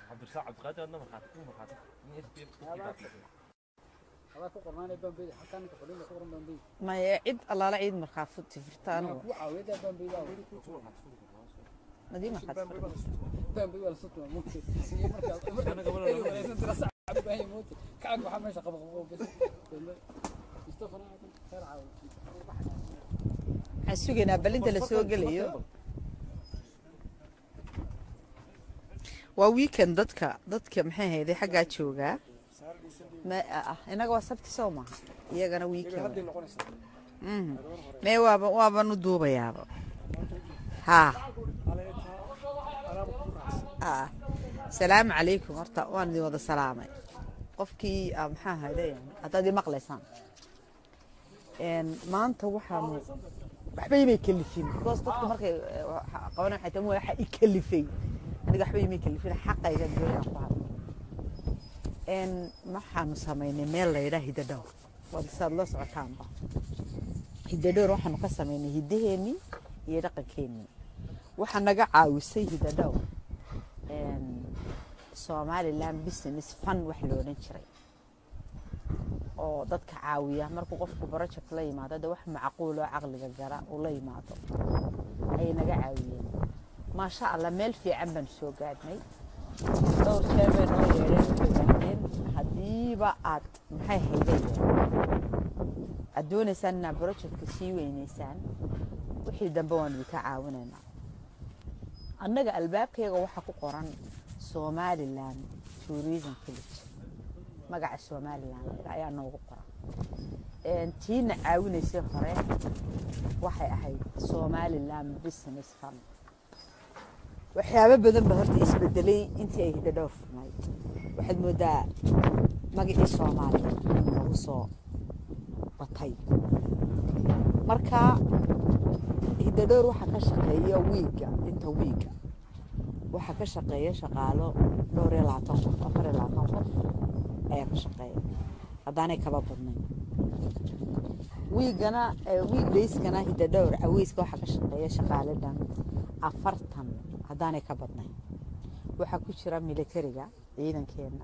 cabdirsaaq cabdiqaadir adna markhaati ku markhaati in SPF ku kibaabsaday. adaa ku qornaanay bambeyda halkaa ninka fadhiida ku qoran bambeyda maya cid allaala ciid markhaati tifirta anaa anigu kuu caawiyada bambeyda nadii markhaati bambey waa lasoo tumaa moogtay iyo markaas markaa eri wareegsan tira sac u baahan yahay moogtay kacag waxaa meesha qaba qabo bes mustafana aadan khayr caawi waxaan sugaynaa balinta la soo gelayo waa weekend dadka dadka maxay hayday xaggaa joogaa ma ah inaga waa sabti soo maha iyagana weekend Mhm. mee waaba waabanu duubayaaba haa ah salaamu calaykum horta waan idin wada salaamay qofkii ah, maxaa hayday haddaad ii maqlaysaan Een, maanta waxaanu waxba imay kalifin because dadku markay eh, waxa- qabanay waxay tahay waxa i kalifay aniga waxba imay kalifin xaqayga doonaan ku hadlo Een, waxaanu samaynay meel la yidhaha hidadhowr waad saad la socotaanba hidadhowr waxaanu ka samaynay hidaheennii iyo dhaqankeennii waxaa naga caawisay hidadhowr Een, somaliland business fund wax la odhan jiray oo dadka caawiya markuu qofku project la yimaado de wax macquul oo caqliga gara uu la yimaado ayay naga caawiyeen maasha allah meel fiican baan soo gaadhnay dhowr jeer bay noo yeedheen waxay yidhaahdeen haddiiba aad maxay haydeen aad doonaysaan inaad projectka sii weynaysaan wixii dambe waan idinka caawinaynaa annaga albaabkayga waxaa ku qoran somaliland tourism village magaca somaliland ayaa noogu qoran Een, tiina caawinaysay hore waxay ahayd somaliland business fund waxyaabo badan ba horta isbedelay intii ay hidadhowr furnayd waxaad moodaa magacii soomaaliya inuu noogu soo batay marka hidadhowr waxaa ka shaqeeya wiiga inta wiiga waxaa ka shaqeeya shaqaalo dhowr iyo labaatan qof afar iyo labaatan qof ayaa ka shaqeeya haddaanay kaba badnayn wiigana wiig dayskana hidadhowr caweyska waxaa ka shaqeeya shaqaale dhan afartan haddaanay ka badnayn waxaa ku jira militariga ciidankeena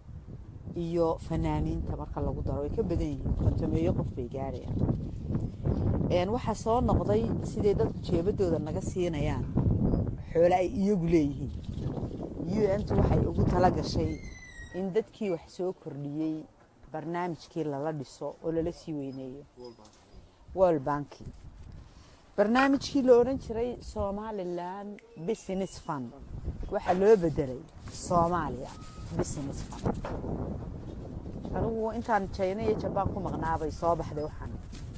iyo fanaaniinta marka lagu daro way ka badan yihiin kontomeeyo qof bay gaarayaan Een, waxaa soo noqday siday dadku jeebadooda naga siinayaan xoole ay iyagu leeyihiin un-tu waxay ugu tala gashay in dadkii wax soo kordhiyey barnaamijkii lala dhiso oo lala sii weyneeyo world banki barnaamijkii la odhan jiray somaliland business fund waxaa loo bedelay soomaaliya business fund anigu intaan china iyo jabaan ku maqnaabay soo baxday waxaan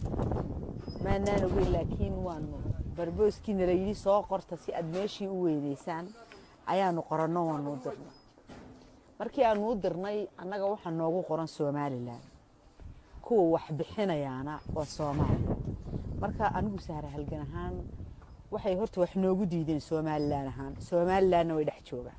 maanaan ogeyn laakiin waanu barbooskiina la yidhi soo qorta si aad meeshii u weynaysaan ayaanu qoranno waanu u dirnay markii aanu u dirnay annaga waxaa noogu qoran somalilan kuwa wax bixinayaana waa soomaaliya marka anigu sahra halgan ahaan waxay horta wax noogu diideen somalilan ahaan somalilanna way dhex joogaan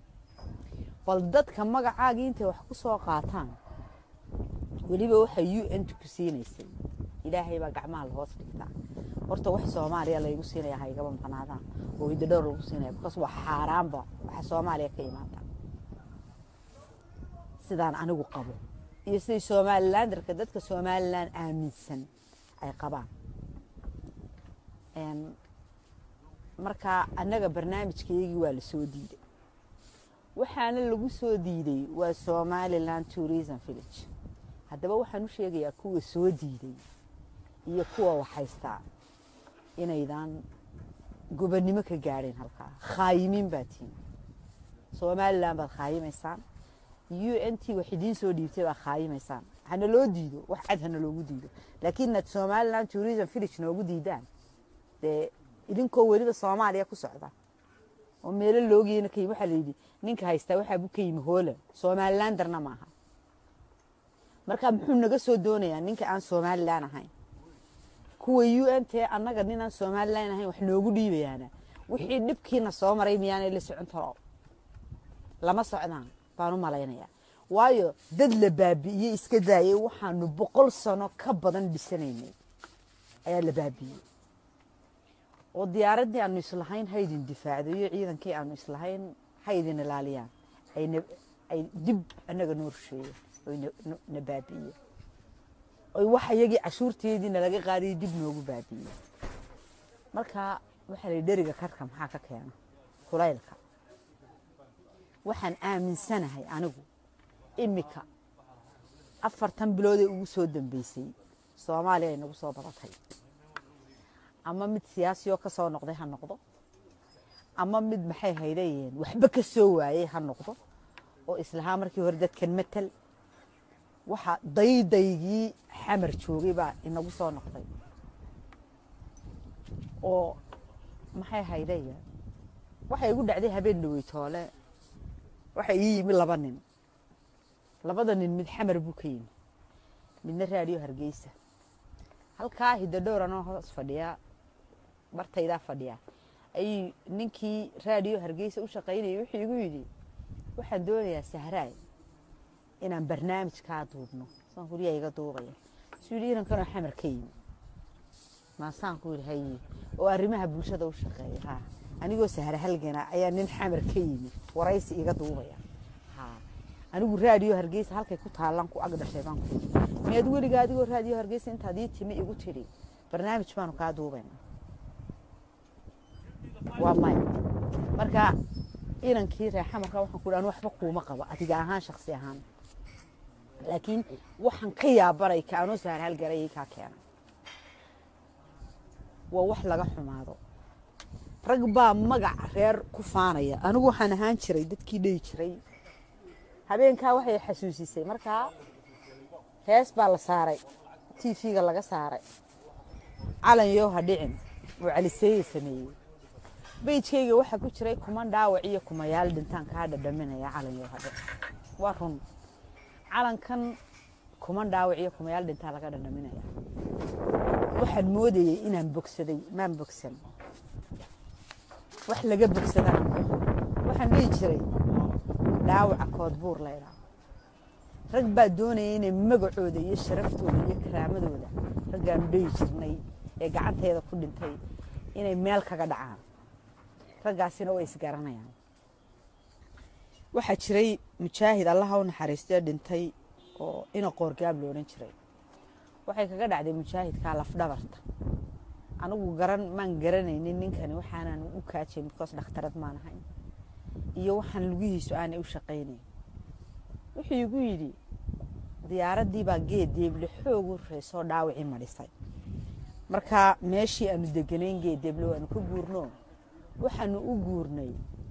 bal dadka magacaagii intay wax ku soo qaataan weliba waxay u n ku siinaysay ilaahay baa gacmaha la hoos dhigtaa horta wax soomaaliya laygu siinaya ha igaba maqnaadaan oo hidadhowr lagu siinaya bakaas waa xaaraanba waxa soomaaliya ka imaata sidaan anigu qabo iyo siday somalilandarka dadka somalilan aaminsan ay qabaan Een, marka annaga barnaamijkaygii waa la soo diiday waxaana lagu soo diiday waa somaliland tourism village haddaba waxaan u sheegayaa kuwa soo diiday iyo kuwa waxhaystaa inaydan gobonnimo ka gaadheen halkaa khaayimiin baa tihin somalilan baad khaayimaysaan u n t wax idiin soo dhiibtay baa khaayimaysaan hana loo diido wax cad hana loogu diido laakiin inaad somaliland tourism village noogu diidaan dee idinkoo weliba soomaaliya ku socda oo meelo loogeena ka yimi waxaa la yidhi ninka haystaa waxaa buu ka yimi hooland somalilandarna maaha marka muxuu naga soo doonayaa ninka aan somalilan ahayn kuwa u n t annaga ninaan somalilan ahayn wax noogu dhiibayaana wixii dhibkiina soo maray miyaanay la socon taro lama socdaan baan u malaynayaa waayo dad la baabi'iyey iska daayay waxaanu boqol sano ka badan dhisanaynay ayaa la baabi'iyey oo diyaaraddii aanu islahayn ha idin difaacdo iyo ciidankii aanu islahayn ha idin ilaaliyaan ay na ay dib annaga noo rusheeyeen oy na- na- na baabi'iyeen oy wax iyagii cashuurteediina laga qaadayay dib noogu baabi'iyeen marka waxaa la yidhi dheriga karka maxaa ka keena kulaylka waxaan aaminsanahay anigu imika afartan biloodee ugu soo dambeysay soomaaliya ay nagu soo badatay ama mid siyaasiyoo ka soo noqday ha noqdo ama mid maxay haydayeen waxba ka soo waayey ha noqdo oo islahaa markii hore dadkan matal waxa daydaygii xamar joogay baa inagu soo noqday oo maxay haydayeen waxay igu dhacday habeen dhaweytoole waxa ii yimi laba nin labada nin mid xamar buu ka yimi midna raadiyo hargeysa halkaa hidadhowr anoo hoos fadhiyaa bartaydaa fadhiyaa ayuu ninkii raadiyo hargeysa u shaqaynayay wuxuu igu yidhi waxaan doonayaa sahraay inaan barnaamij kaa duubno saan kuriyaa iga duubaya suu yidhi inankanoo xamar ka yimi maasaan ku yidhi haye oo arrimaha bulshada u shaqeeya ha anigoo sahra halgana ayaa nin xamar ka yimi waraysi iga duubaya ha anigu raadiyo hargeysa halkay ku taallaan ku ag dhashay baan ku yidhi miyaad weliga adigoo raadiyo hargeysa intaad ii timi igu tidhi barnaamij baanu kaa duubayna waa maya marka inankii reexamarka waxaan ku dhahan waxba kuuma qabo adiga ahaan shaksi ahaan laakiin waxaan ka yaabanay ka anoo sahar halgarayay kaa keenay waa wax laga xumaado rag baa magac reer ku faanaya anigu waxaan ahaan jiray dadkii dhihi jiray habeenkaa waxay xasuusisay markaa hees baa la saaray tv-ga laga saaray calan yoo ha dhicin oo caliseeye sameeyey beijkayga waxaa ku jiray kuman dhaawac iyo kumayaal dhintaan kaa dhadhaminaya calan yoo ha dhicin waa run calankan kuman dhaawac iyo kumayaal dhintaa laga dhadhaminaya waxaan moodayey inaan bogsaday maan bogsan wax laga bogsadana waxaan dhihi jiray dhaawaca koodbuur laydhaa rag baa doonaya inay magacooda iyo sharaftooda iyo karaamadooda raggaanu dhihi jirnay ee gacanteeda ku dhintay inay meel kaga dhacaan raggaasina way isgaranayaan waxaa jiray mujaahid allaha u naxariistee dhintay oo ina qoorgaab loodhan jiray waxay kaga dhacday mujaahidkaa lafdhabarta anigu garan maan garanaynin ninkani waxaanan u kaajay midkoos dhakhtarad maan ahayn iyo waxaan lugihiisu aanay u shaqaynayn wuxuu igu yidhi diyaaraddii baa geed deeble xoog u reysoo dhaawacii madhisay marka meeshii aanu deganayn geed deeble waanu ka guurno waxaanu u guurnay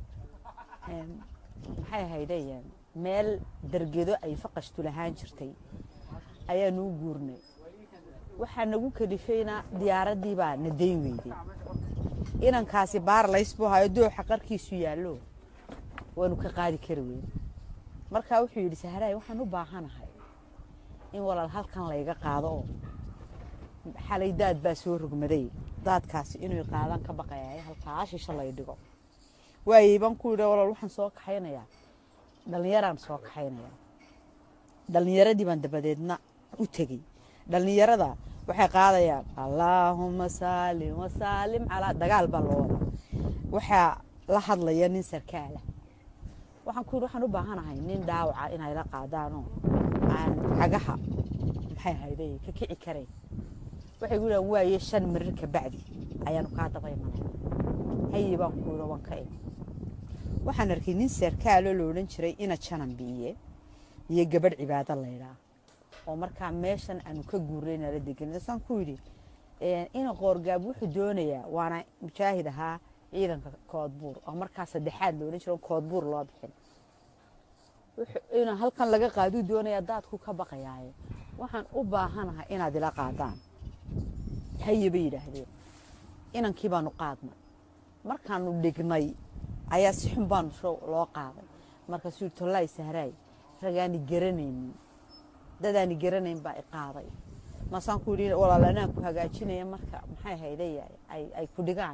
maxay ahaydeen meel dargedo ay faqashtu lahaan jirtay ayaanu u guurnay waxaa nagu kalifayna diyaaraddii baa na dayn weyday inankaasi baarlays buu hayo dooxa qarkiisu yaallo waanu ka qaadi kari weyn markaa wuxuu yidhi sahraay waxaan u baahanahay in walaal halkan layga qaado oo xalay daad baa soo rogmaday daadkaasi inuu qaadaan ka baqaya halkaa shisho lay dhigo waayey baan ku yidhi walaal waxaan soo kaxaynayaa dhallinyaraan soo kaxaynayaa dhallinyaradii baan dabadeedna u tegey dhallinyarada waxay qaadayaan allaahuma saalim wasaalim calaa dagaal baa loo wadaa waxaa la hadlaya nin sarkaala waxaan ku yidhi waxaan u baahanahay nin dhaawaca inay la qaadaanoo aan cagaha maxay hayday ka kici karayn waxay gu yidhahan waaye shan marir ka bacdi ayaanu kaa daba imanay haye baan ku yidhi waan ka imi waxaan arkay nin sarkaaloo la odhan jiray ina janan biiye iyo gabadh cibaado laydhaa oo markaa meeshan aanu ka guurnay nala degan saan ku yidhi ina qoorgaab wuxuu doonayaa waana mujaahid ahaa ciidanka koodbuur oo markaa saddexaad la odhan jiro koodbuur loo bixin ina halkan laga qaaduu doonayaa daadku ka baqayaaye waxaan u baahanahay inaad ila qaadaan haye bay yidhaahdeen inankii baanu qaadnay markaanu dhignay ayaa si xun baanu loo qaaday markaasuu yidhi tollaay sahraay ragaani garanaynin dadaani garanayn baa i qaaday maasaan ku yidhi walaal anaan ku hagaajinaya marka maxay hayday ay ku dhigaan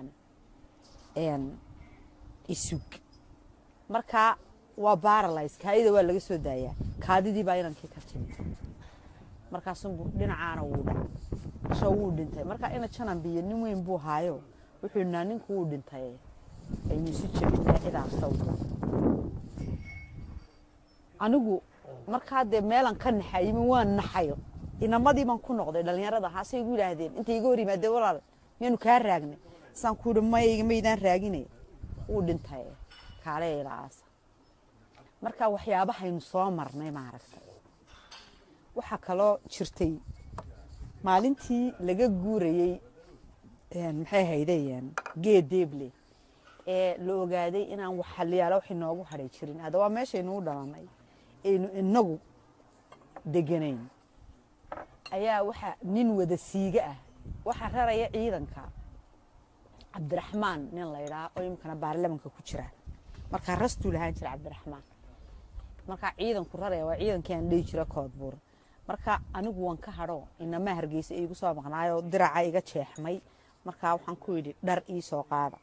isug marka waa baralays kaadida waa laga soo daayaa kaadidii baa inankii ka timi markaasunbu dhinacaana wuu dhacay sho wuu dhintay marka ina janan biyo nin weyn buu haayo wuxuu naa ninku wuu dhintay aynu isu jebinaa cidaas sawda anigu markaa dee meelan ka naxayimi waan naxayo inamadii baan ku noqday dhallinyarada haasay igu yidhaahdeen intay iga hor yimaadeen walaal miyaynu kaa raagnay saan ku yidhi maya maydaan raaginay wuu dhintay kaale ilaasa marka waxyaabahaynu soo marnay maaragtay waxaa kaloo jirtay maalintii laga guurayey maxay haydayeen geed deeble ee la ogaaday inaan wax xaliyaala wax inoogu hadhay jirin hadda waa meeshaynuu dhalanay aynu inagu deganayn ayaa waxa nin wada siiga ah waxaa raraya ciidanka cabdiraxmaan nin la ydhaa oo imikana baarlamanka ku jira markaa rastuu lahaan jira cabdiraxmaan markaa ciidanku raraya waa ciidankii aan dhihi jira koodbuur marka anigu waan ka hadho inamaa hargeysa iigu soo maqnaayoo diraca iga jeexmay markaa waxaan ku yidhi dhar ii soo qaada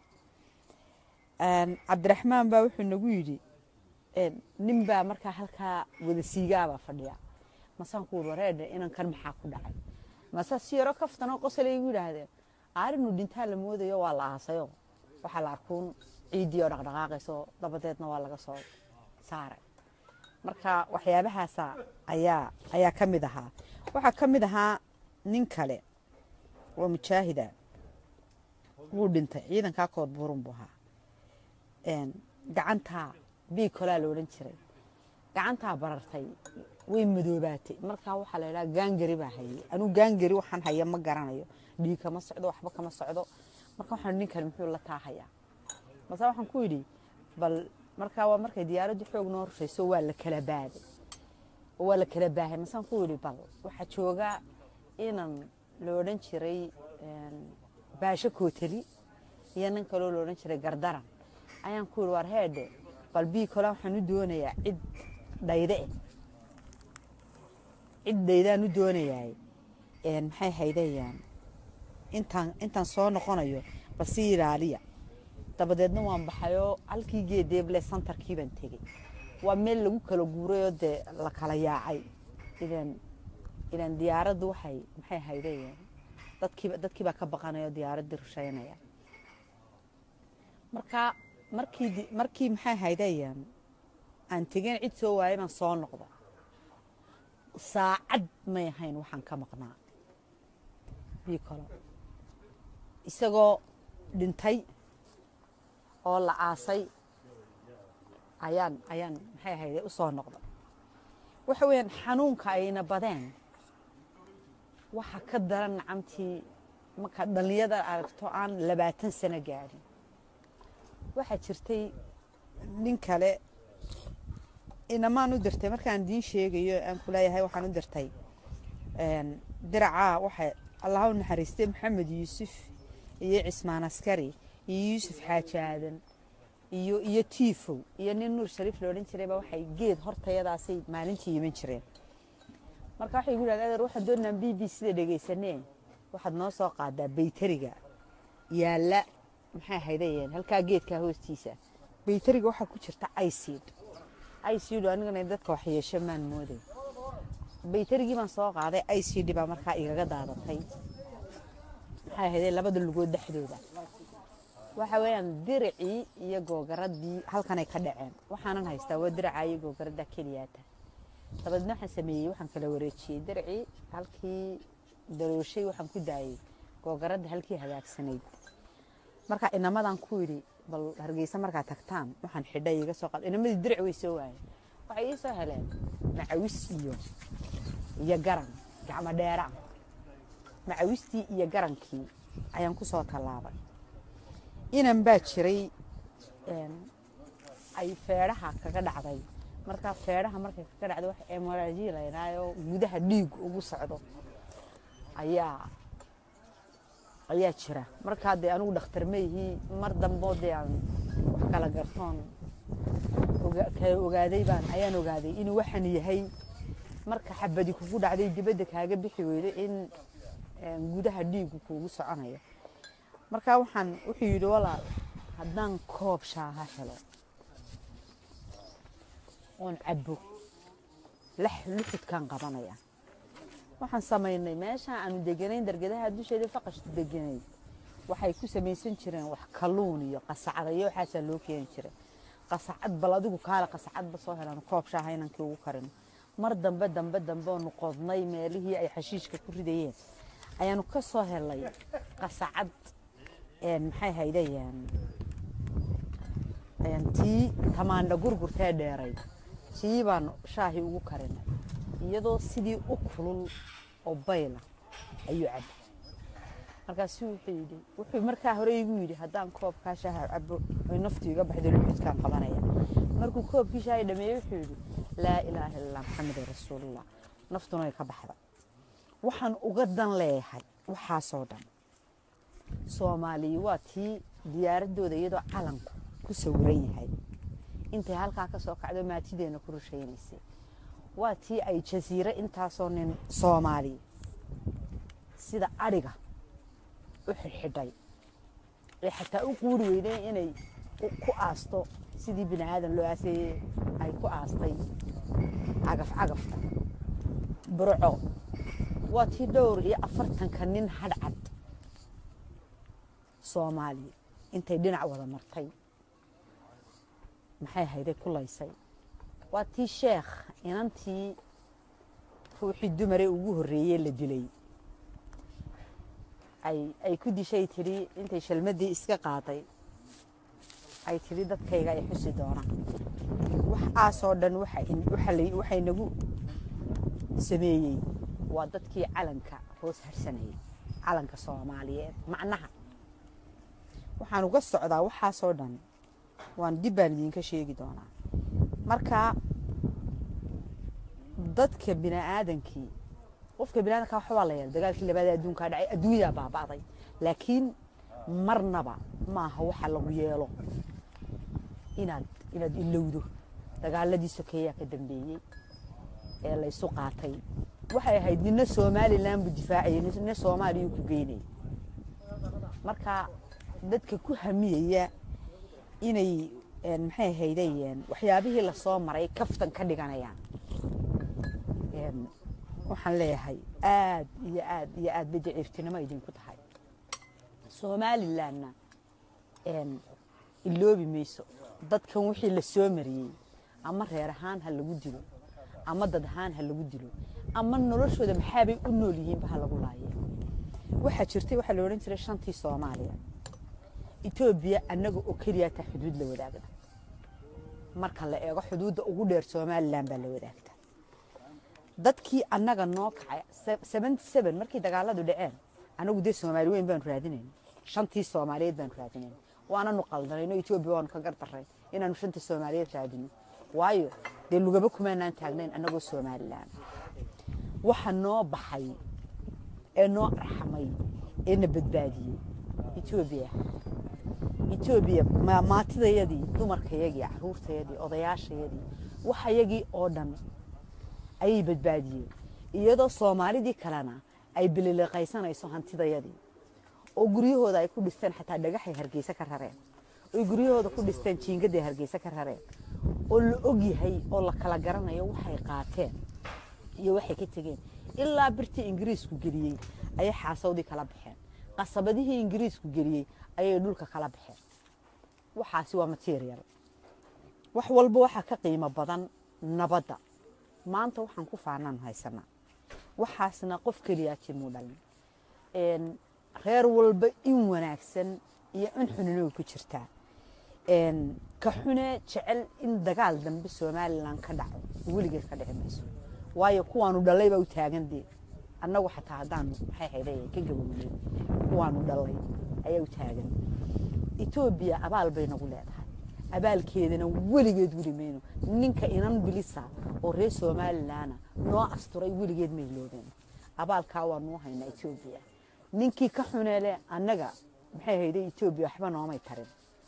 cabdiraxmaan baa wuxuu nagu yidhi nin baa markaa halkaa wada siigaabaa fadhiya masaan ku wareedhe inankan maxaa ku dhacay mase si yaro kaftanoo qosalay igu yidhaahdeen aarinu dhintaa la moodayo waa la aasayo waxaa la arkuun ciiddii oo dhaqdhaqaaqayso dabadeedna waa laga soo saaray marka waxyaabahaasa ayaa ayaa ka mid ahaa waxaa ka mid ahaa nin kale oo mujaahida wuu dhintay ciidankaa kood buurun buu ahaa gacantaa biikolaa la odhan jiray gacantaa barartay way madoobaatay markaa waxaa la yidhaha gaangari baa hayay anuu gaangari waxaan haya ma garanayo dhiig kama socdo waxba kama socdo marka waxaan ninkan muxuu la taahayaa mase waxaan ku yidhi bal markaa waa markay diyaaraddu xoog noo rushayso waa la kala baaday waa la kala baahay masaan ku yidhi bal waxaa jooga inan la odhan jiray baasho kootali iyo nin kaloo la odhan jiray gardaran ayaan ku yidhi war heedhe bal bii kola waxaan u doonayaa cid dhayde eh cid dhaydaan u doonayaay maxay haydayaan intaan intaan soo noqonayo bal si ilaaliya dabadeedna waan baxayoo halkii geedeeble santarkii baan tegey waa meel lagu kala guurayoo dee la kala yaacay ilan ilan diyaaraddu waxay maxay haydayaan dadkiiba dadkii baa ka baqanaya oo diyaaraddii rushaynaya marka markii markii maxay haydayaan aan tegeen cid soo waayay baan soo noqda saacad may ahayn waxaan ka maqnaa bii kalo isagoo dhintay oo la aasay ayaan ayaan maxay ahayde u soo noqda waxa weeyaan xanuunka ayna badeen waxa ka daran nacamtii markaa dhallinyada aragto aan labaatan sano gaadhin waxaa jirtay nin kale inamaan u dirtay markaan diin sheegayo aan ku leeyahay waxaan u dirtay diracaa waxa allaha u naxariistay maxamed yuusuf iyo cismaan askari iyo yuusuf xaaji aadan iyo iyo tiifow iyo nin nuur shariif la odhan jirayba waxay geed hortayadaasay maalintii iman jireen marka waxay igu yidhahda adeer waxaan doonaan b b sida dhegaysanee waxaad noo soo qaadaa baytariga yaalla maxay haydayeen halkaa geedkaa hoostiisa baytariga waxaa ku jirta icid icid anigana dadka wax yeesho maan mooday baytarigii baan soo qaaday icd baa markaa igaga daadatay maxay hayday labada lugood dhexdooda waxa weeyaan diricii iyo googaradii halkanay ka dhaceen waxaanan haystaa waa diracaa iyo googaradda keliyaata dabadeedna waxaan sameeyey waxaan kala wareejiyey diricii halkii darooshay waxaan ku daayey googaradda halkii hagaagsanayd marka inamadan ku yidhi bal hargeysa markaa tagtaan waxaan xidhay iga soo qad inamadii diric way soo waayeen waxay ii soo heleen macawis iyo iyo garan gacmo dheera macawistii iyo garankii ayaan ku soo tallaabay inan baa jiray ay feedhaha kaga dhacday markaa feedhaha markay kaga dhacday wax emoraaji laydhaayoo gudaha dhiig ugu socdo ayaa ayaa jira markaa dee anigu dhakhtar mayhii mar damboo dee aan wax kala gartoon kala ogaaday baan ayaan ogaaday inuu waxan yahay marka xabadi kugu dhacday dibadda kaaga bixi weydo in gudaha dhiigu kuugu soconayo markaa waxaan wuxuu yidhi walaal haddaan koob shaaha helo oon cabbo lax luxudkaan qabanaya waxaan samaynay meeshaan aanu deganayn dargadaha dusheeda faqashta deganay waxay ku samaysan jireen wax kalluun iyo qasacda iyo waxaasaa loo keeni jiray qasacad bal adigu kaale qasacadba soo helaan koob shaaha inankii ugu karino mar dambe dambe dambe oonu qodnay meelihii ay xashiishka ku ridayeen ayaanu ka soo helay qasacad een, maxay haydayaan een, tii tamaandha gurgurtee dheeray tii baanu shaahii ugu karinay iyadoo sidii u kulul oo bayla ayuu cabay markaasu wuxuu yidhi wuxuu markaa hore igu yidhi haddaan koobkaa shaaha cabo oy naftu iga baxdo luxudkaan qabanaya markuu koobkii shaahi dhameeyey wuxuu yidhi laa ilaaha illallah maxamed rasuulullah naftuna way ka baxda waxaan uga dan leeyahay waxaasoo dhan soomaaliya waa tii diyaaradooda iyadoo calanku ku sawiran yahay intay halkaa ka soo kacdo maatideena ku rushaynaysay waa tii ay jasiire intaasoo nin soomaaliya sida adhiga u xidhxidhay ee xataa u quuri weydeen inay u- ku aasto sidii bini aadan loo aaseeyey ay ku aastay cagaf cagafta burco waa tii dhowr iyo afartanka nin hadhcad soomaaliya intay dhinac wada martay maxay hayday ku laysay waa tii sheekh inantii ruuxii dumare ugu horreeyey la dilay ay ay ku dishay tidhi intay shalmadii iska qaaday ay tidhi dadkayga ay xusi doonaan waxaasoo dhan waxa in- waxa la- waxay nagu sameeyey waa dadkii calanka hoos harsanayay calanka soomaaliyeed macnaha waxaan uga socdaa waxaasoo dhan waan dib baan idinka sheegi doonaa marka dadka bini'aadankii qofka bini'aadanka waxa waa la yeelay dagaalkii labaad ee adduunkaa dhacay adduunyadaa baaba'day laakiin marnaba maaha waxa lagu yeelo inaad inaad ilowdo dagaaladii sokeeyaa ka dambeeyey ee la isu qaatay waxay ahayd nina somalilan buu difaacayay nina soomaaliyuu ku geynayay marka dadka ku hamiyaya inay een, maxay ahaydeen waxyaabihii lasoo maray kaftan ka dhiganayaan een, waxaan leeyahay aad iyo aad iyo aad bay daciiftinimo idinku tahay somalilanna een, iloobi mayso dadkan wixii la soo mariyey ama reer ahaan ha lagu dilo ama dad ahaan ha lagu dilo ama noloshooda maxaabay u nool yihiinba ha lagu laaye waxaa jirtay waxaa la odhan jiray shantii soomaaliya etoobiya annaga oo keliya taa xuduud la wadaagda marka la eego xuduudda ugu dheer somalilan baa la wadaagta dadkii annaga noo kacay seventy seven markii dagaaladu dhaceen annagu dee soomaali weyn baanu raadinayn shantii soomaaliyeed baanu raadinayn waananu qaldanayno etoobiya waanu ka gardaray inaanu shantii soomaaliyeed raadino waayo dee lugaba kumaanaan taagnayn annagoo somalilan waxa noo baxay ee noo arxamay ee na badbaadiyey etoobiya etoobiya ma- maatidayadii dumarkayagii caruurtayadii odayaashayadii waxayagii oo dhan ayay badbaadiyeen iyadoo soomaalidii kalena ay bililiqaysanayso hantidayadii oo guryahooda ay ku dhisteen xataa dhagaxay hargeysa ka rareen oy guryahooda ku dhisteen jiingaday hargeysa ka rareen oo la ogyahay oo la kala garanayo waxay qaateen iyo waxay ka tegeen ilaa birtii ingiriisku geliyey ayay xaasawdii kala baxeen qasabadihii ingiriisku geliyey ayay dhulka kala baxeen waxaasi waa material wax walba waxaa ka qiimo badan nabadda maanta waxaan ku faanaan haysanaa waxaasna qof keliyaa jimuu dhalin Een, reer walba in wanaagsan iyo in xunino ku jirtaa Een, ka xune jecel in dagaal dambe somalilan ka dhaco weligeed ka dhici mayso waayo kuwaanu dhalay baa u taagan dee annagu xataa haddaanu maxay hayday ka gabownay kuwaanu dhalay ayaa u taagan etoobiya abaal bay nagu leedahay abaalkeedana weligeed weli mayno ninka inan bilisa oo reer somalilanna noo asturay weligeed may loobeen abaalkaa waa nuu haynaa etoobiya ninkii ka xuneele annaga maxay hayday etoobiya waxba noomay tarin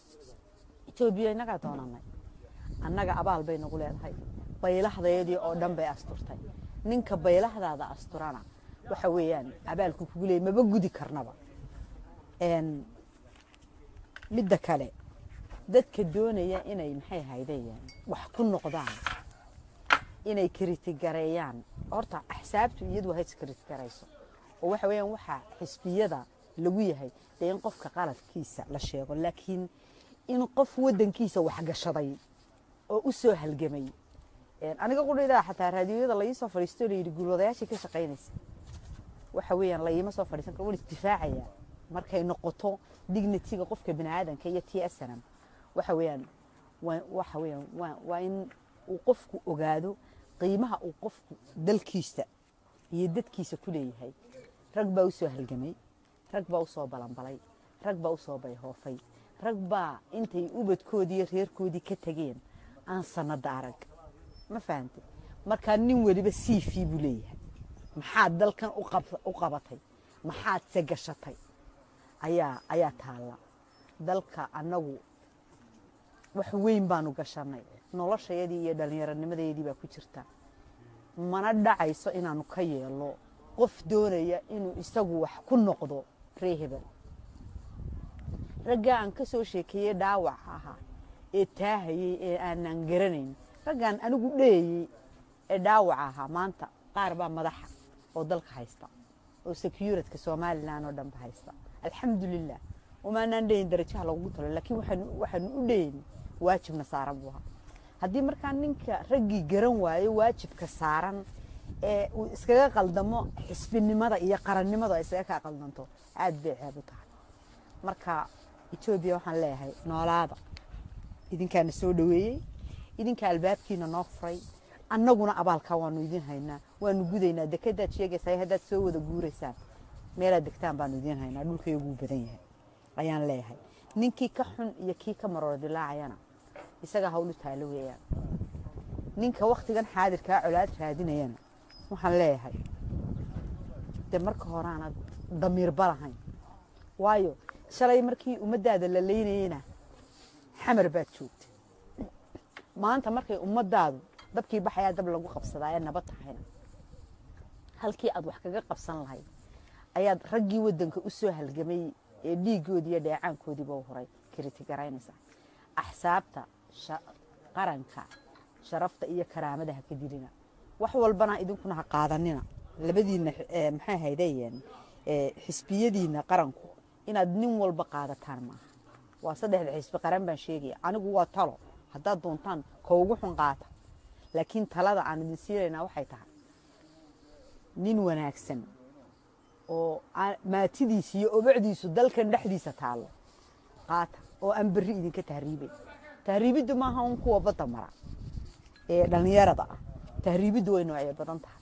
etoobiya innagaa doonanay annaga abaal bay nagu leedahay baylahdayadii oo dhan bay asturtay ninka baylahdaada asturana waxa weeyaan abaalku kugu leeyay maba gudi karnaba Een, midda kale dadka doonaya inay maxay haydayaan wax ku noqdaan inay kiritigareeyaan horta axsaabtu iyadu ha iskiritigarayso oo waxa weeyaan waxaa xisbiyada lagu yahay dee in qofka qaladkiisa la sheego laakiin in qof waddankiisa wax gashaday oo u soo halgamay Een, aniga qudhaydaa xataa raadiyoyada la ii soo fadhiisto layidhi guulwadayaashii ka shaqaynaysa waxa weeyaan la iima soo fadhiisan karo waan isdifaacayaa markay noqoto dignitiga qofka bini aadanka iyo t snm waxa weeyaan waa waxa weeyaan waa waa in uu qofku ogaado qiimaha uu qofku dalkiisa iyo dadkiisa ku leeyahay rag baa u soo halgamay rag baa u soo balanbalay rag baa u soo bayhoofay rag baa intay ubadkoodii iyo reerkoodii ka tegeen aan sanada arag ma fahante markaa nin weliba cv buu leeyahay maxaad dalkan u qab- u qabatay maxaad se gashatay ayaa ayaa taalla dalka annagu wax weyn baanu gashanay noloshayadii iyo dhallinyaronimadeedii baa ku jirta mana dhacayso inaanu ka yeelo qof doonaya inuu isagu wax ku noqdo ree hebel raggaa aan ka soo sheekeeyey dhaawac ahaa ee taahayey ee aanan garanayn raggaan anigu dheeyey ee dhaawac ahaa maanta qaar baa madaxa oo dalka haysta oo securitka somalilan oo dhanba haysta alxamdulilah umaanaan dheyin darajaha lagugu talo laakiin waxaanu- waxaanu u dheyin waajibna saaran buu ahaa haddii markaa ninka raggii garan waayo waajibka saaran ee uu iskaga qaldamo xisbinimada iyo qarannimada ay iskaga kaa qaldanto aad bay ceeb u tahay marka etoobiya waxaan leeyahay noolaada idinkaana soo dhoweeyey idinka albaabkiina noo furay annaguna abaalkaa waanu idin haynaa waanu gudaynaa dekadaad sheegaysaa haddaad soo wada guuraysaan meelaad degtaan baanu idin haynaa dhulkayguu badan yahay ayaan leeyahay ninkii ka xun iyo kii ka maroor dilaacayana isaga hawlu taalo weeyaan ninka waktigan xaadirkaa colaad raadinayana waxaan leeyahay de marka horaanad damiirba lahayn waayo shalay markii ummaddaada la leynayena xamar baad joogtay maanta markay ummadaadu dabkii baxayaa dab lagu qabsadaa ee nabad tahayna halkii aad wax kaga qabsan lahayd ayaad raggii wadanka u soo halgamay ee dhiigoodii iyo dheecaankoodiiba u horay kritigaraynaysaa axsaabta sha- qaranka sharafta iyo karaamada ha ka dilina wax walbana idinkuna ha qaadanina labadiina eh, maxay haydeen xisbiyadiina qaranku inaad nin walba qaadataan maaha waa saddexda xisbi qaran baan sheegaya anigu waa talo haddaad doontaan ka ugu xun qaata laakiin talada aan idin siinaynaa waxay tahay nin wanaagsan oo aan- maatidiisa iyo obacdiisu dalkan dhexdiisa taallo qaata oo aan berri idinka tahriibay tahriibiddu maaha un kuwa badda mara ee dhallinyarada ah tahriibiddu way noocyo badan tahay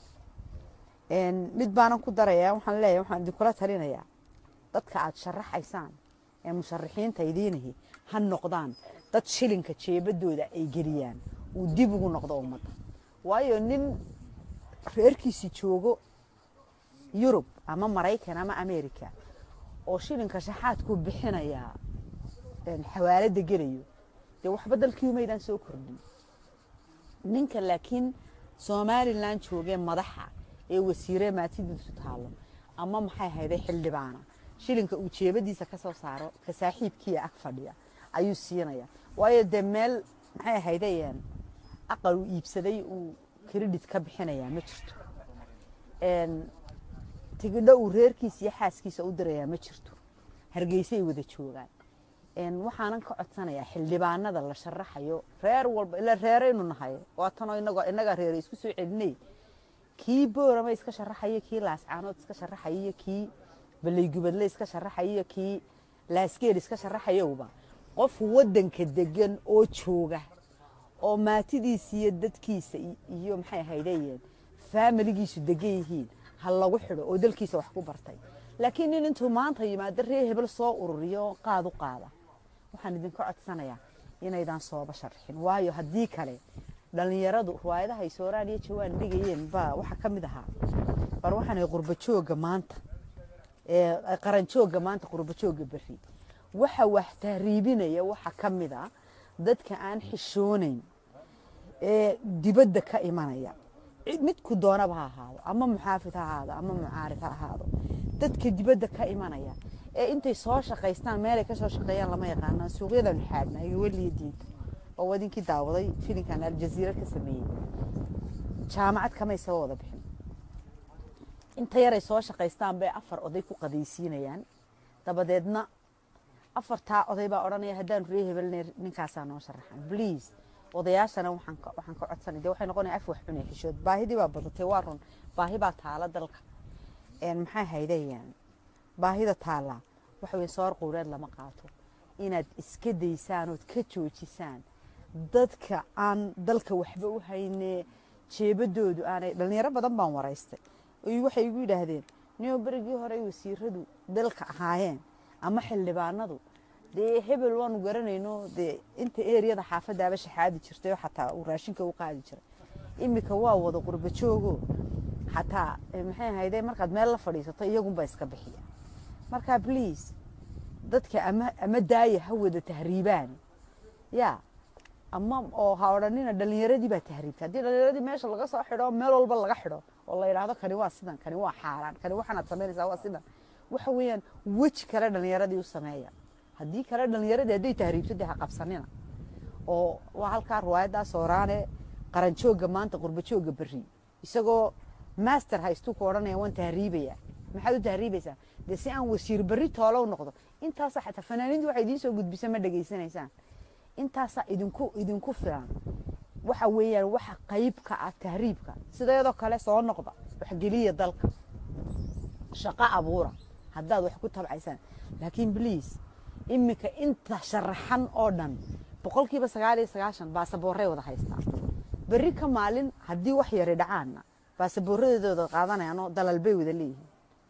Een, mid baanan ku darayaa waxaan leeyahay waxaan idinkula talinayaa dadka aad sharaxaysaan ee musharaxiinta idiinahi ha noqdaan dad shilinka jeebadooda ay geliyaan uu dib ugu noqdo ummadda waayo nin reerkiisi joogo yurub ama maraykan ama america oo shilinka shaxaadku bixinayaa een, xawaalada gelayo dee waxba dalkii umaydaan soo kordhin ninka laakiin somalilan joogee madaxa ee wasiire maatidiisu taalo ama maxay hayday xildhibaana shilinka uu jeebadiisa ka soo saaro ka saaxiibkiia ag fadhiya ayuu siinaya waayo dee meel maxay haydayeen aqal uu iibsaday uu credit ka bixinayaa ma jirto Een, tigidho uu reerkiisa iyo xaaskiisa u dirayaa ma jirto hargeysay wada joogaan Een, waxaanan ka codsanayaa xildhibaanada la sharaxayo reer walba ila reeraynu nahay waatanoo inagoo innagaa reere isku soo celinay kii boorama iska sharaxaya kii laascaanood iska sharaxaya iyo kii baleygubadle iska sharaxaya iyo kii laasgeel iska sharaxayowba qof wadanka degan oo jooga oo maatidiisa iyo dadkiisa i- iyo maxay ahaydeen faamiligiisu degan yihiin ha lagu xidho oo dalkiisa wax ku bartay laakiin nin intuu maanta yimaado reer hebel soo ururiyo qaad u qaada waxaan idinka codsanayaa inaydan sooba sharxin waayo haddii kale dhallinyaradu riwaayadaha ay sooraan iyo jawaan dhigayeen baa waxaa ka mid ahaa bar waxaan ahay qurba joogga maanta ee qaran joogga maanta qurba joogga berri waxa wax tahriibinaya waxa ka mid a dadka aan xishoonayn ee dibadda ka imanaya cid midku doonaba ha ahaado ama muxaafid ha ahaado ama mucaarid ha ahaado dadka dibadda ka imanaya ee intay soo shaqaystaan meelay ka soo shaqeeyaan lama yaqaanaan suuqyadan xaadna iyo weliya diinta oo wadinkii daawaday filinkan aljaziira ka sameeyey jaamacad kamay soo wada bixin inta yaray soo shaqaystaan bay afar oday ku qadaysiinayaan dabadeedna afartaa oday baa odhanaya haddaan ree hebelne ninkaasaa noo sharaxan please odayaashana waxaan ka waxaan ka codsanay dee waxay noqonaya af wax cunay xishood baahidii baa badatay waa run baahi baa taala dalka een maxay haydayaan baahida taala waxa weye soor quureed lama qaato inaad iska daysaan ood ka joojisaan dadka aan dalka waxba u hayne jeebadoodu aanay dhalinyaro badan baan waraystay oy waxay igu yidhaahdeen nio berigii hore wasiiradu dalka ahaayeen ama xildhibaanadu dee hebel waanu garanayno dee inta eriyada xaafadaaba shaxaadi jirtay oo xataa uu raashinka u qaadi jiray imika waa wada qurba joogo xataa eh, maxay ahayde markaad meel la fadhiisato iyagunba iska bixiya marka please dadka ama ama daaya ha wada tahriibaan ya ama oo ha odhanina dhalinyaradii baa tahriibta haddii dhalinyaradii meesha laga soo xidho meel walba laga xidho oo la yidhaahdo kani waa sidan kani waa xaaraan kani waxaanaad samaynaysaa waa sidan waxa weeyaan weji kale dhalinyaradii u sameeya haddii kale dhalinyaradii hadday tahriibto dee ha qabsanina oo waa halkaa riwaayaddaa sooraane qaranjooga maanta qurbajooga berri isagoo master haystuu ku odhanaya waan tahriibaya maxaad u tahriibaysaa dee si aan wasiir berri toolow noqdo intaasa xataa fanaaniintu waxay idiin soo gudbisa ma dhegaysanaysaan intaasaa idinku idinku filan waxa weeyaan waxa qayb ka ah tahriibka sideedoo kale soo noqda waxgeliya dalka shaqo abuura haddaad wax ku tabcaysaan laakiin bliis iminka inta sharaxan oo dhan boqolkiiba sagaal iyo sagaashan baasaboorray wada haystaan berri ka maalin haddii wax yari dhacaanna baasaboorradeedooda qaadanayaanoo dalal bay wada leeyihiin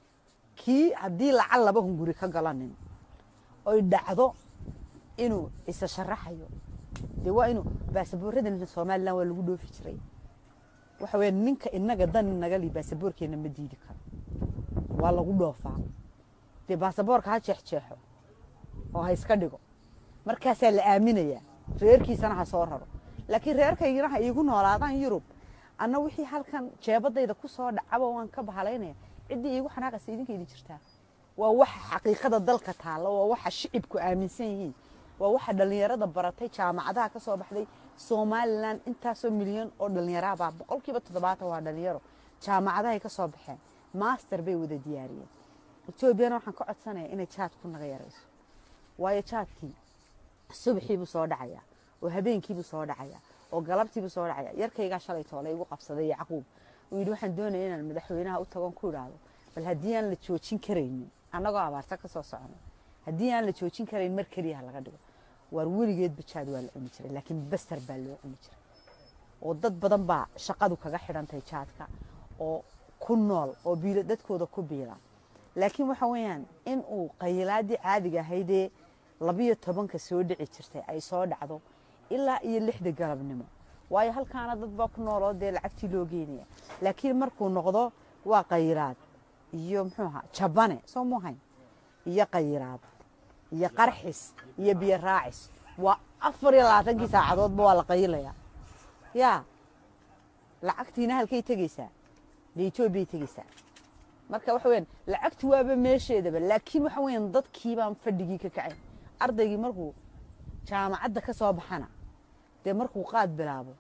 kii haddii lacag laba hunguri ka galanin oy dhacdo inuu isa sharaxayo dee waa inuu baasaboorradan somalilan waa lagu dhoofi jiray waxa weya ninka inaga dan inaga li baasaboorkeena ma diidi karo waa lagu dhoofaa dee baasaboorka ha jeexjeexo oo ha iska dhigo markaasaa la aaminayaa reerkiisana ha soo raro laakiin reerkaygina ha iigu noolaadaan yurub anna wixii halkan jeebadayda ku soo dhacaba waan ka bahalaynaya ciddii iigu xanaaqaysa idinka idin jirtaa waa waxa xaqiiqada dalka taalla waa waxa shicibku aaminsan yihiin waa waxa dhallinyarada baratay jaamacadaha ka soo baxday somalilan intaasoo milyan oo dhallinyaraabaa boqolkiiba toddobaatan waa dhallinyaro jaamacadahay ka soo baxeen master bay wada diyaariyeen etoobiyana waxaan ka codsanaya inay jaadku naga yarayso waayo jaadkii subaxiibuu soo dhacaya oo habeenkiibuu soo dhacaya oo galabtiibuu soo dhacaya yarkaygaa shalay toole igu qabsaday yacquub uu yidhi waxaan doonaya inaan madaxweynaha u tagon ku idhaahdo bal haddii aan la joojin karaynin annagoo abaarta ka soo socono haddii aan la joojin karayn mar keliya ha laga dhigo waar weligeedba jaad waa la cuni jiray laakiin baster baa loo cuni jiray oo dad badan baa shaqadu kaga xidhantahay jaadka oo ku nool oo biilo dadkooda ku biila laakiin waxa weeyaan in uu qayilaadii caadiga ahaydee labiyo tobanka soo dhici jirtay ay soo dhacdo ilaa iyo lixda galabnimo waayo halkaana dad baa ku nooloo dee lacagtii loo geynaya laakiin markuu noqdo waa qayilaad iyo muxuu ahaa jabane soo muuhayn iyo qayilaad iyo qarxis iyo biyo raacis waa afar iyo labaatankii saacadoodba waa la qayilayaa yaa lacagtiina halkay tegeysaa dee etoobiyay tegeysaa marka waxa weyaan lacagtu waaba meesheedaba laakiin waxa weyaan dadkii baan fadhigii ka kacayn ardaygii markuu jaamacadda ka soo baxana dee markuu qaad bilaabo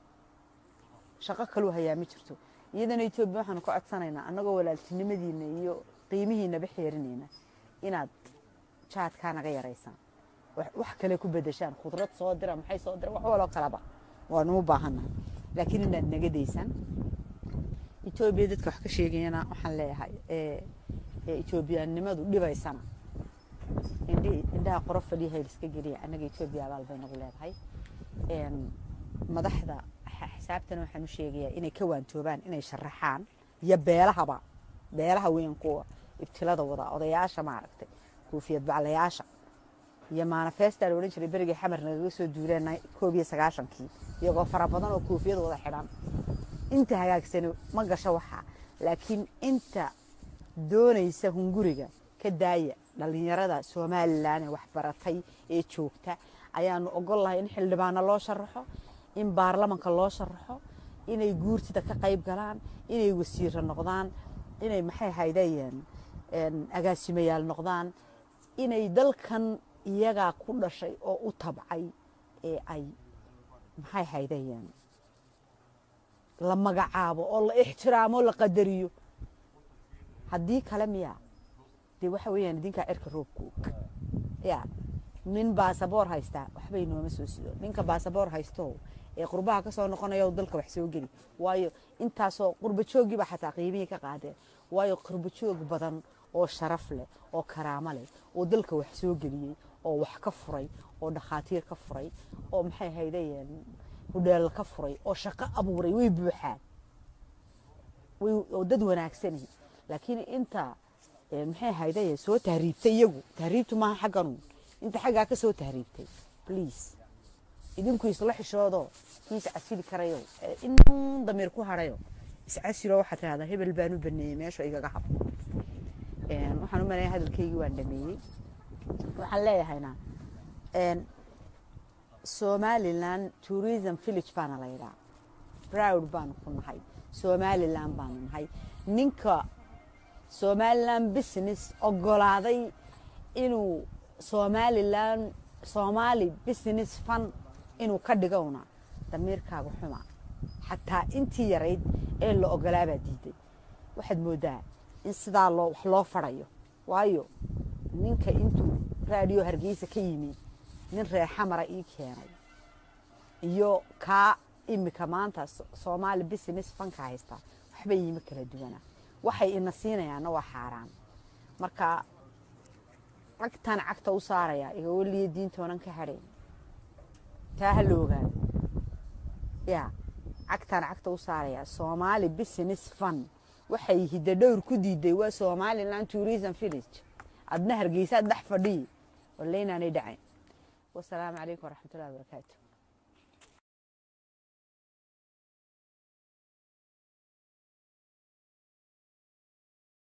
shaqo kaluu hayaa ma jirto iyadana etoobiya waxaanu ka codsanaynaa annagoo walaaltinimadiina iyo qiimihiinaba xeerinayna inaad jaadkaa naga yaraysaan wax kale ku bedeshaan khudrad soo dira maxay soo dira wax waloo kalaba waanu u baahannahay laakiin inaad naga daysaan etoobiya dadka wax ka sheegayana waxaan leeyahay etoobiyaannimadu dhibaysana indhaha qoro fadhiya hayl iska geliya annaga etoobiya abaal bay nagu leedahay madaxda xisaabtana waxaan u sheegayaa inay ka waantoobaan inay sharaxaan iyo beelahaba beelaha weyn kuwa ibtilada wada odayaasha maaragtay kuufiyad baclayaasha iyo manifesta la odhan jiray berigii xamar nagaga soo duuleen koob iyo sagaashankii iyagoo fara badan oo kuufiyad wada xidhan inta hagaagsani ma gasho waxaa laakiin inta doonaysa hunguriga ka daaya dhallinyarada somalilan ee waxbaratay ee joogta ayaanu ogol lahay in xildhibaano loo sharaxo in baarlamanka loo sharaxo inay guurtida ka qayb galaan inay wasiiro noqdaan inay maxay haydayeen agaasimayaal noqdaan inay dalkan iyagaa ku dhashay oo u tabcay ee ay maxay haydayeen la magacaabo oo la ixtiraamo la qadariyo haddii kale miyaa dee waxa weeyaan idinkaa cirka roobka og ya nin baasaboor haystaa waxbay nooma soo sido ninka baasaboor haysto ee qurbaha ka soo noqonaya oo dalka wax soo geli waayo intaasoo qurba jooggiiba xataa qiimihii ka qaadeen waayo qurba joog badan oo sharaf leh oo karaamo leh oo dalka wax soo geliyey oo wax ka furay oo dhakhaatiir ka furay oo maxay haydayeen hudheel ka furay oo shaqo abuuray way buuxaan way oo dad wanaagsani laakiin inta ee, maxay haydaye soo tahriibtay iyagu tahriibtu maaha xagganu inta xaggaa ka soo tahriibtay please idinku isla xishoodo kii iscasili karayo ee inuu damiir ku harayo iscasilo waxaad tidhahdaa hebel baan u baneeyey meesha igaga hab Een, waxaan u maleeya hadalkaygii waan dhameeyey waxaan leeyahayna een, somaliland tourism village baana la yidhaha proud baanu ku nahay somaliland baanu nahay ninka somaliland business ogolaaday inuu somaliland somali business fund inuu ka dhigowna damiirkaaga xuma xataa intii yarayd ee la ogolaabaa diiday waxaad moodaa in sidaa loo wax loo farayo waayo ninka intuu raadiyo hargeysa ka yimi nin reexamara ii keenay iyo kaa imika maanta So- soomaali business fanka haysta waxbay yimi kala duwana waxay ina siinayaanna waa xaaraan marka cagtan cagta u saaraya igaweliya diintoonan ka hadhayn taa ha la ogaado ya cagtan cagta u saaraya soomaali business fund waxay hidadhowr ku diiday waa somaliland tourism village adna hargeysaad dhex fadhiyi waleynaanay dhacayn wasalaamu calaykum waraxmatullahi wabarakaatu